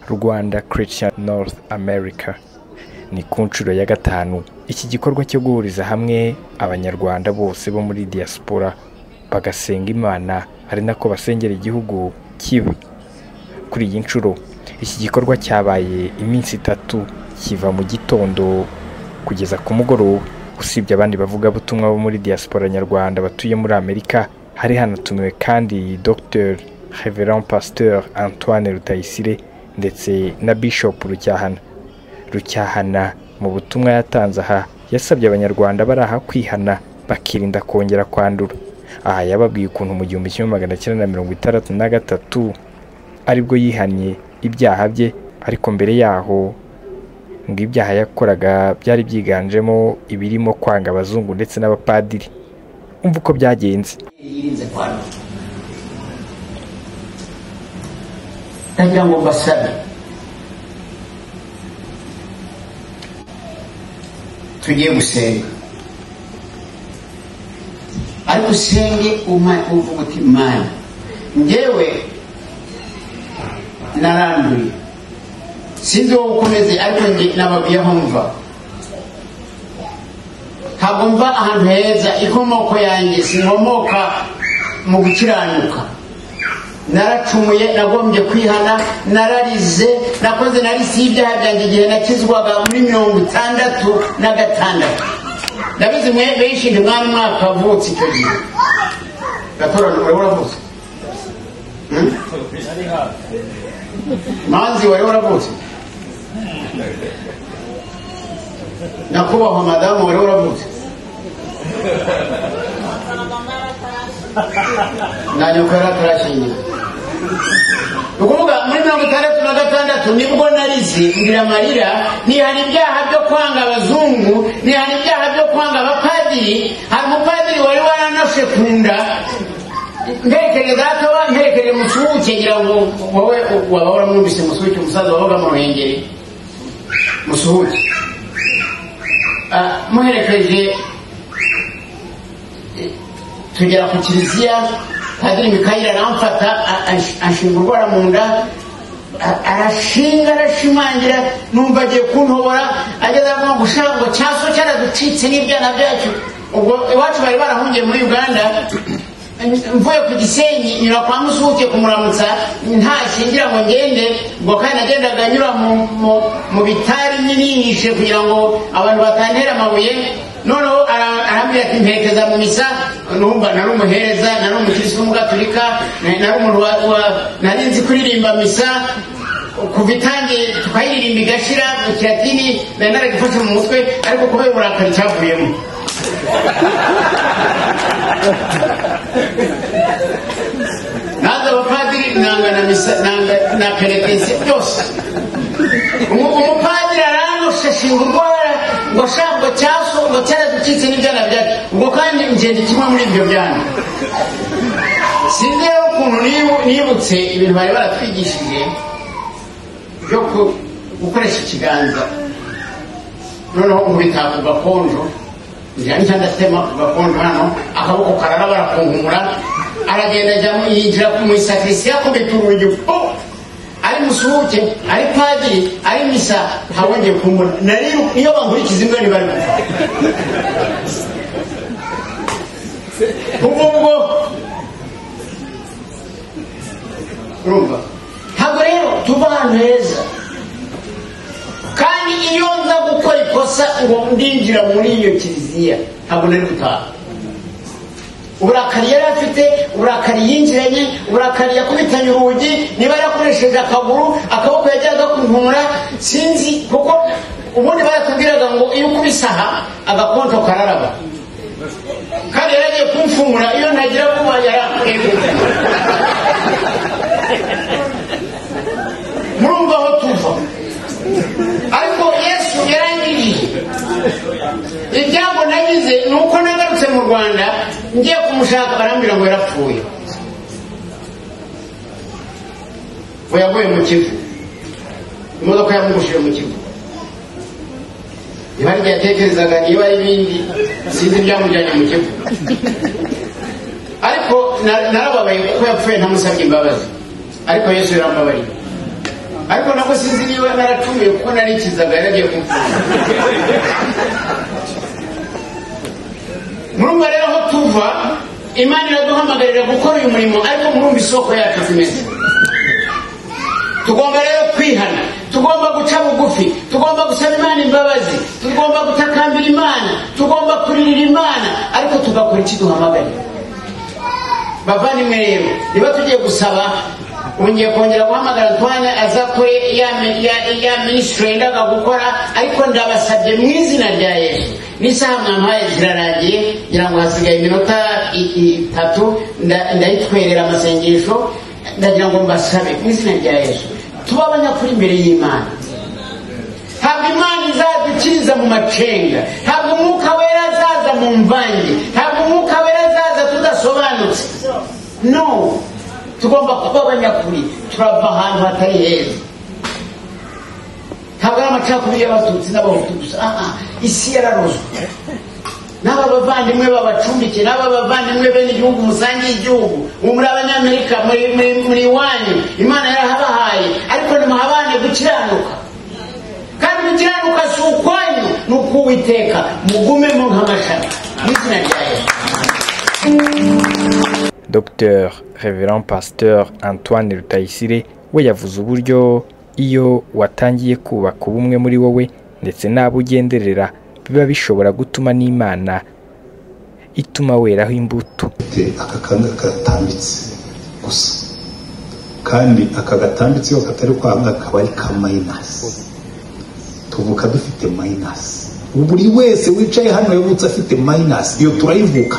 rwanda christian north america ni ku nshuro ya gatanu iki gikorwa cyo guhuriza hamwe abanyarwanda bose bo muri diaspora bagasenga imana ari nako basengera igihugu kiba kuri iyi nshuro iki gikorwa cyabaye iminsi itatu kiva mu gitondo kugeza ku mugoroba usibye abandi bavugabutumwa bo muri diaspora nyarwanda batuye muri amerika hari hanatumiwe kandi dr reverend pasteur antoine rutayisire ndetse na bishop rucyahana rucyahana mu butumwa yatanze aha yasabye abanyarwanda bari aha kwihana bakirinda kongera kwandura aha yababwiye ukuntu mu gihumbi kimwe magana cyenda na mirongo itandatu na gatatu aribwo yihannye ibyaha bye ariko mbere yaho ngo ibyaha yakoraga byari byiganjemo ibirimo kwanga abazungu ndetse n'abapadiri umva uko byagenze yirinze kwandura ndagira ngo mbasabe tugiye gusenga ariko usenge uma- uvuga uti mana ngewe naranduye sinzi wowe uko umeze ariko nge nababwiye aho mva ntabwo mva ahantu heza inkomoko yanjye sinkomoka mu gukiranuka naracumuye nagombye kwihana nararize nakoze narisiye ibyaha byanjye igihe nakizwaga muri mirongo itandatu na gatandatu ndabizi mwe benshi ntimwari mwakavutse icyo gihe gatorane wari waravutse Hmm? manzi wari waravutse nyakubahwa madamu wari waravutse na nyoko yari atarashingira ni ukuvuga muri mirongo itandatu na gatandatu nibwo narize ngira amarira nihana ibyaha byo kwanga abazungu nihana ibyaha byo kwanga abapadiri hari umupadiri wari waranashe ku nda ntekereza akaba ntekereza musuke ngira ngo wowe waba waramwumvise musuke umusaza wabaga mu ruhengeri musuhuke Ah, muherekeje tugera ku kiliziya padiri mikayire aramfata a- ansh- anshinga urwara mu nda a- arashinga arashimangira numva agiye kuntobora ageze aho gushaka ngo cyaso cyaraducitse n'ibyana byacu ubwo iwacu bari barahungiye muri uganda mvuye ku gisenyi nyura kwa musuke kumuramutsa ntashingira ngo ngende ngo kandi nagendaga nyura mu, mu, mu bitari nyinihishe kugira ngo abantu batantera amabuye noneho ara- arambwira ati mperekeza mu misa numva nari umuhereza nari umukirisitu w'umugaturika na- nari umuntu wa- wa- nari nzi kuririmba misa kuva itangiye tukayiririmba igashira mu kiratini nari naragifashe mu mutwe ariko kubera uburakari cyavuyemo naza abapadiri nanga na misa nanga na perekense byose Umu- umupadiri aranoshe ashinga urwara ngo ashaka ngo cyaso ngo cyaraducitse n'ibyana byacu ubwo kandi ngenda kimwe muri ibyo byana sinzi rero ukuntu nibu- nibutse ibintu bari baratwigishije byo ku- gukoresha ikiganza noneho umubitaka ugakonjo njyana icyo ndatema ugakonjo hano akaboko karara barakunkumura aragenda ajya mu- yinjira mu isakirisiya akubita urugi po ari musuhuke ari padiri ari misa ntawongeye kumbona nari iyo bankurikiza imbwa ntibari kuva kuva ubwo urumva ntabwo rero tuva ahantu heza kandi iyo nza gukora ikosa ngo ndinjira muri iyo kiliziya ntabwo nari gutaha uburakari yari afite uburakari yinjiranye uburakari yakubitanye urugi niba yarakoresheje akaguru akaboko yajyaga kuntumura sinzi kuko ubundi baratubwiraga ngo iyo ukubise aha agakonto kararaba kandi yari agiye kumfungura iyo ntagira vuba yarankwegura murumva aho tuva ariko yesu yarangiriye ibyago nagize ni uko nagarutse mu rwanda ngiye kumushaka barambwira ngo yarapfuye ngo yaguye mu kivu imodoka yamugushije mu kivu niba ari igihe yatekerezaga niba ari ibindi sinzi ibyamujyanye mu kivu ariko na- narababaye kuko yapfuye ntamusabye imbabazi ariko yesu yarambabariye ariko nabwo sinzi niba naracumuye kuko narikizaga yaragiye kumfunga murumva rero aho tuva imana iraduhamagarira gukora uyu murimo ariko murumva isoko yacu zimeze tugomba rero kwihana tugomba guca bugufi tugomba gusaba imana imbabazi tugomba gutakambira imana tugomba kuririra imana ariko tugakora iki duhamagaye bava nimwe rero niba tugiye gusaba ubu ngiye kongera guhamagara ntwane aza kuri ya mi- ya- ya minisitiri yendaga gukora ariko ndabasabye mu izina rya yesu n'isaha mwampaye zirarangiye ngira ngo hasigaye iminota i- itatu nda- ndayitwerera amasengesho ndagira ngo mbasabe mu izina rya yesu tube abanyakuri imbere y'imana ntabwo imana izadukiriza mu macenga ntabwo umwuka wera azaza mu mvange ntabwo umwuka wera azaza tudasobanutse no tugomba kuba abanyakuri turava ahantu hatari heza ntabwo ari amacakubiri y'abatutsi n'abahutu gusa aha isi yararozwe n'aba bavandimwe babacumbikiye n'aba bavandimwe bene igihugu musangiye igihugu ubu muri abanyamerika muri muri- muri iwanyu imana yarahabahaye ariko ntimuhabane gukiranuka kandi gukiranuka si ukwanyu ni ukuwiteka mugumemo nk'amashami mu izina rya yesu Dr Reverend Pasteur Antoine Rutayisire we yavuze uburyo iyo watangiye kubaka ubumwe muri wowe ndetse n'abo ugenderera biba bishobora gutuma n'Imana ituma weraho imbuto afite aka kanga katambitse gusa kandi aka gatambitse iyo katari kwanga kaba ari ka mayinasi tuvuka dufite mayinasi buri wese wicaye hano yavutse afite mayinasi iyo turayivuka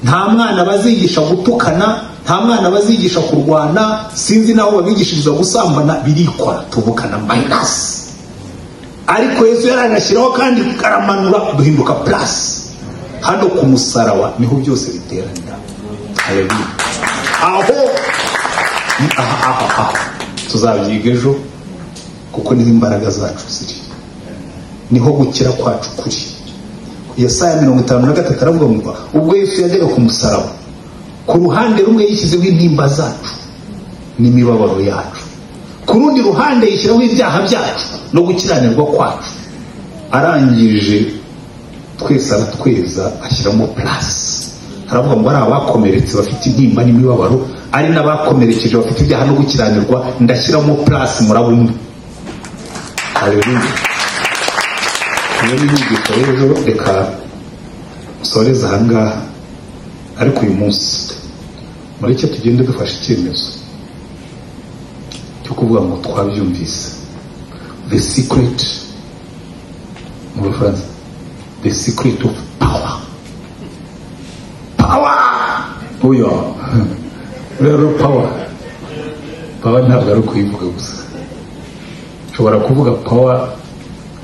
nta mwana bazigisha gutukana nta mwana bazigisha kurwana sinzi n'aho babigishiriza gusambana birikora tuvukana mayinasi ariko yesu yaranashyiraho kandi aramanura duhinduka purasi hano ku musaraba niho byose biteranira Haleluya. aho aha aha aha tuzabyiga ejo kuko niho imbaraga zacu ziri niho gukira kwacu kuri yesaya mirongo itanu na gatatu aravuga ngo ubwo yesu yajyaga ku musaraba ku ruhande rumwe yishyizeho intimba zacu n'imibabaro yacu ku rundi ruhande yishyiraho ibyaha byacu no gukiranirwa kwacu arangije twese aratweza ashyiramo purasi haravuga ngo ari abakomeretse bafite intimba n'imibabaro ari n'abakomerekeje bafite ibyaha no gukiranirwa ndashyiramo purasi murabo umwe haleluya niyo n'inyigisho rero reka musoreze ahangaha ariko uyu munsi mureke tugende dufashe icyemezo cyo kuvuga ngo twabyumvise the secret mu bufaransa the secret of power power uyo rero power power ntabwo ari ukuyivuga gusa ushobora kuvuga power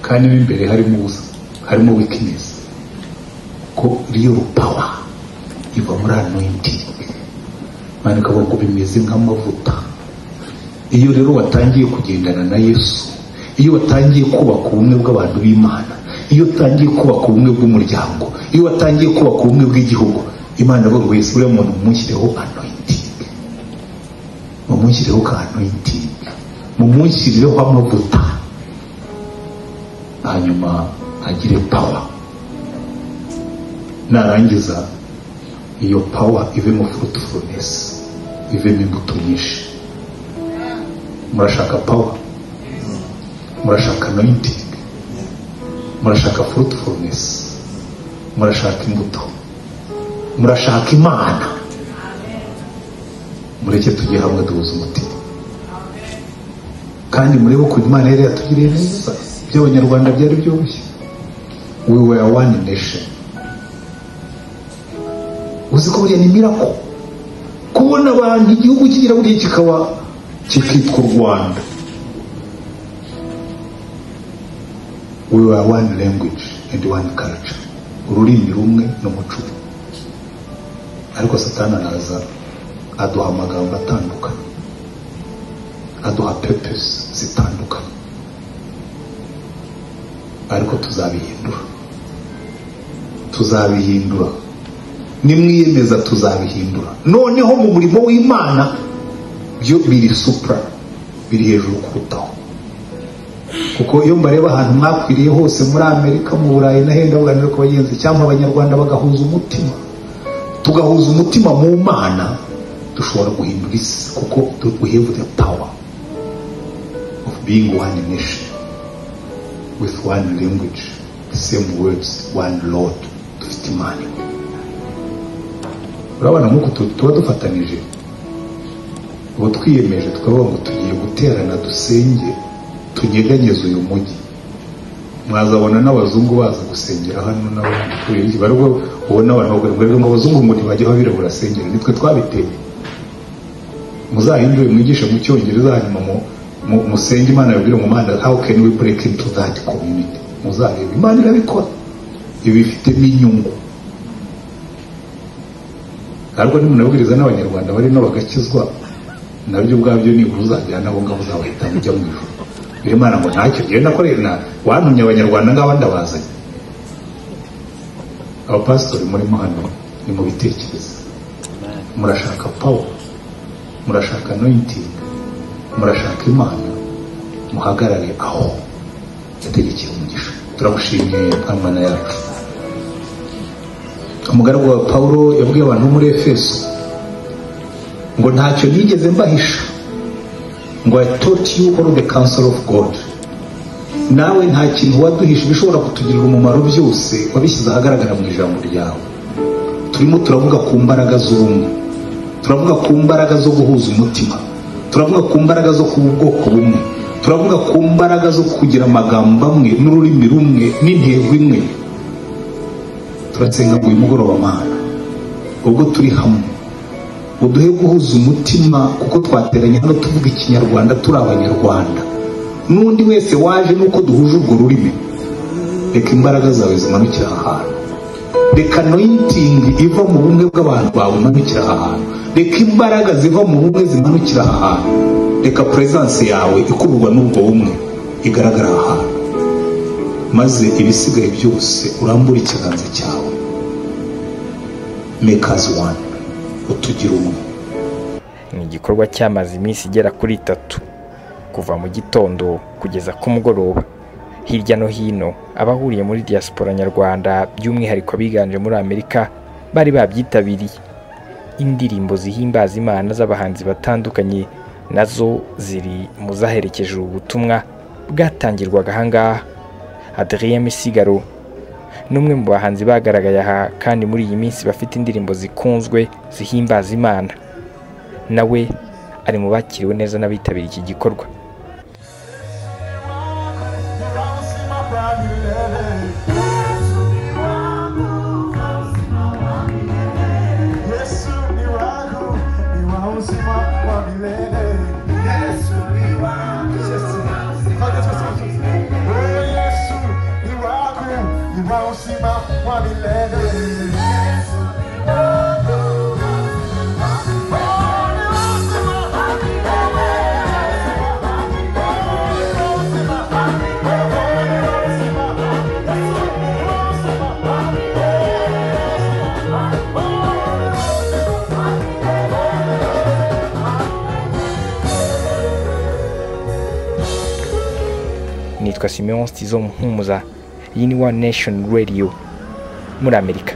kandi mo imbere harimo ubusa harimo weakness ko real power iva muri anointing mani ukavuga ngo bimeze nk'amavuta iyo rero watangiye kugendana na yesu iyo watangiye kubaka ubumwe bw'abantu b'imana iyo utangiye kubaka ubumwe bw'umuryango iyo watangiye kubaka ubumwe bw'igihugu imana buri wese uriya muntu mumushyireho anointing mumushyireho ka anointing mumushyireho amavuta hanyuma agire power narangiza iyo power ivemo fruitfulness ivemo imbuto nyinshi murashaka power murashaka anointing murashaka fruitfulness murashaka imbuto murashaka imana mureke tujye hamwe duhuza umutima kandi murebe ko imana yari yatugiriye neza iby'abanyarwanda byari byoroshye we were one nation uzi ko buriya ni mirako kubona abantu igihugu kigira buriya kikaba kikitwa u rwanda we were one language and one culture ururimi rumwe n'umuco umwe. ariko satani araza aduha amagambo atandukanye aduha purpose zitandukanye ariko tuzabihindura tuzabihindura nimwiyemeza tuzabihindura noneho mu murimo w'imana byo biri supra mukwiriye hejuru kurutaho kuko iyo mbareba ahantu mwakwiriye hose muri amerika mu burayi n'ahandi ndabuganira ku bagenzi cyangwa abanyarwanda bagahuza umutima tugahuza umutima mu mana dushobora guhindura isi kuko we have the power of being one nation with one language the same words one lord dufite imana imwe urabona nk'uko tuba dufatanije ubu twiyemeje tukavuga ngo tugiye guterana dusenge tunyeganyeze uyu mujyi mwazabona n'abazungu baza gusengera hano n'abandi barwo ubona abantu bagura ngo ngo abazungu ngo ntibajye babirabura asengera nitwe twabiteye muzahindure mwigishe mu cyongereza hanyuma musenge imana yabwire mu mana how can we break into that community muzareba imana irabikora ibi bifitemo inyungu ntabwo nimunabwiriza n'abanyarwanda barimo bagakizwa nabyo ubwabyo nibura uzajyana nabo ngabo uzabahitamo ujya mu ijoro rero imana ngo ntacyo ngewe nakoreye na wantumye abanyarwanda ngaba ndabazanye abapasitori murimo hano ni mu bitekerezo murashaka pawa murashaka anointing murashaka imana muhagarare aho yategekeye umugisha turamushimiye mwana yacu umugaragu wa paul yabwiye abantu muri efeso ngo ntacyo nigeze mbahisha ngo i taught you all the counsel of god nawe nta kintu waduhisha bishobora kutugirira umumaro byose wabishyize ahagaragara mu ijambo ryawe turimo turavuga ku mbaraga z'ubumwe turavuga ku mbaraga zo guhuza umutima turavuga ku mbaraga zo kuba ubwoko bumwe turavuga ku mbaraga zo kugira amagambo amwe n'ururimi rumwe n'intego imwe turatsenga ngo uyu mugoroba mana ubwo turi hamwe uduhe guhuza umutima kuko twateranye hano tuvuga ikinyarwanda turi abanyarwanda n'undi wese waje nuko duhuje urwo rurimi reka imbaraga zawe zimanukira aha hantu reka noyitingi iva mu bumwe bw'abantu bawe imanukira aha hantu reka imbaraga ziva mu bumwe zimanukira aha hantu reka peresanse yawe ikururwa n'ubwo bumwe igaragara aha hantu maze ibisigaye byose urambura ikiganza cyawe mekazi wani utugira umwe ni igikorwa cyamaze iminsi igera kuri itatu kuva mu gitondo kugeza ku mugoroba hirya no hino abahuriye muri diaspora nyarwanda by'umwihariko abiganje muri amerika bari babyitabiriye indirimbo zihimbaza imana z'abahanzi batandukanye nazo ziri mu zaherekeje ubu butumwa bwatangirwaga ahangaha Adrien Misigaro n'umwe mu bahanzi bagaragaye aha kandi muri iyi minsi bafite indirimbo zikunzwe zihimbaza imana nawe ari mu bakiriwe neza n'abitabiriye iki gikorwa nitwa simeon stizo muhumuza iyi ni one nation radio muri amerika